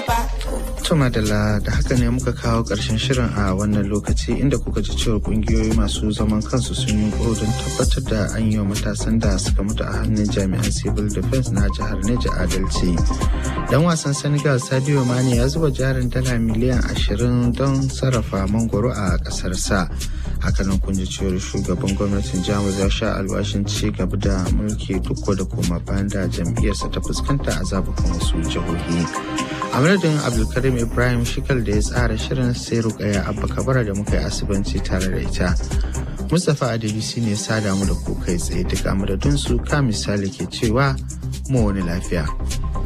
Tuma da da haka ne muka kawo ƙarshen shirin a wannan lokaci inda kuka ji cewa ƙungiyoyi masu zaman kansu sun yi don tabbatar da an yi wa matasan da suka mutu a hannun jami'an civil defense na jihar Neja adalci. Dan wasan Senegal Sadio Mane ya zuba jarin dala miliyan ashirin don sarrafa mangoro a ƙasarsa. Hakanan kun ji cewar shugaban gwamnatin Jamus ya sha alwashin ci gaba da mulki duk da koma bayan da jam'iyyarsa ta fuskanta a zabukan wasu jihohi. a madadin abdulkarim ibrahim shikal da ya tsara shirin sai rukaya abba kabara da muka yi asibanci tare da ita mustapha adebisi ne sada mu da ku kai tsaye duk a madadin su ka misali ke cewa mu wani lafiya